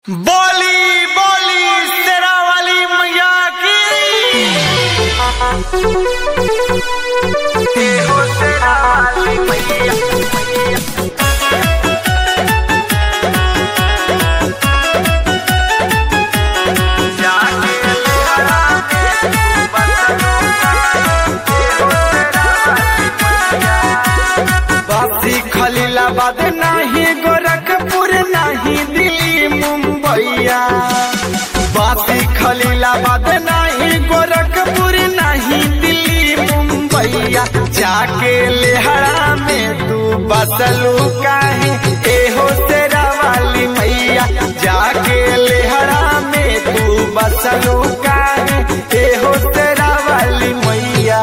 बोली बोली तेरा वाली मैया की हो तेरा वाली मैया जाके लहरा के बासी खलीलाबाद नाही गोरखपुर नाही दिल्ली मुंबईया बासी खलीलाबाद नाही गोरखपुर नाही दिल्ली मुंबईया जाके लेहरा में तू बसलू काहे एहो तेरा वाली मैया जाके लेहरा में तू बसलू काहे एहो तेरा वाली मैया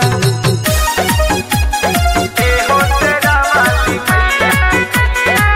एहो तेरा वाली मैया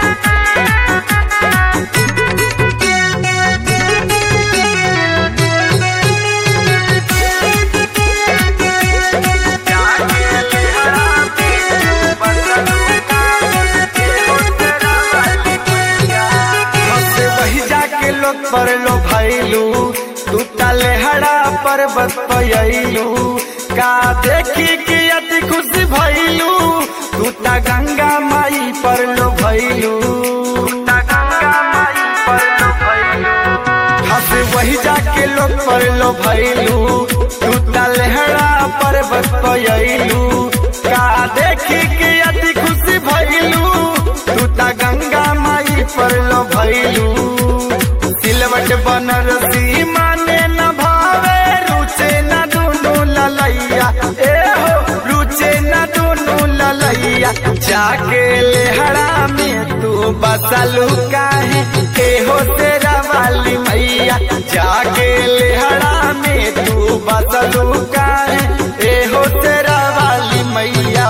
जाके लेहरा में बसलू काहे एहो तेरा वाली मैया हमसे वही जाके लोग पर लो भैलू तू तले हड़ा पर्वत पयलू का देखी कि अति खुश भैलू तू ता गंगा माई पर लो भैलू गंगा माई पर लो भैलू हमसे वही जाके लोग पर लो भैलू तू तले हड़ा पर्वत पयलू का देखी कि अति खुश भैलू तू ता गंगा माई पर लो भैलू सिलवट बनरसी माने न भावे रुचे न दुनु ललैया ए हो रुचे न दुनु ललैया जाके लेहरा में तू बसलू काहे ए हो तेरा वाली मैया जाके लेहरा में तू बसलू काहे ए हो तेरा वाली मैया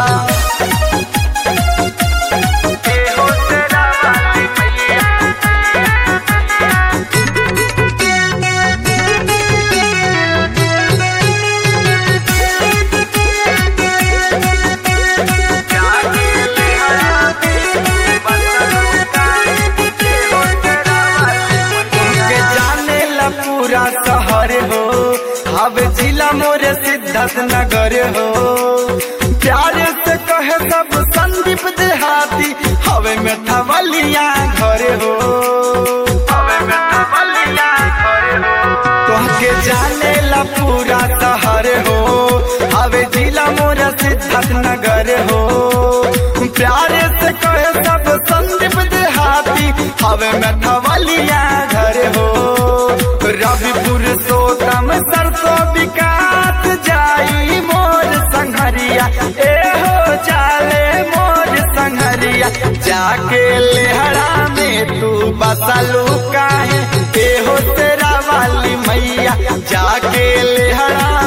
ए हो तेरा वाली मैया जाके लेहरा में बसलू काहे ए हो तेरा वाली मैया के जाने ला पूरा शहर हो अब जिला मोरे सिद्धार्थ नगर हो प्यारे से कहे सब संदीप देहाती हवे में थवलिया घर हो हवे में थवलिया घर हो तोहके जाने ला पूरा शहर हो हवे जिला मोरा सिद्धार्थ नगर हो प्यारे से कहे सब संदीप देहाती हवे में थवलिया घर हो रविपुर सोतम सरसों विकास जाई मोर संघरिया ए हो चाले मोर संघरिया जाके लेहरा में तू बसलू काहे ए हो तेरा वाली मैया जाके लेहरा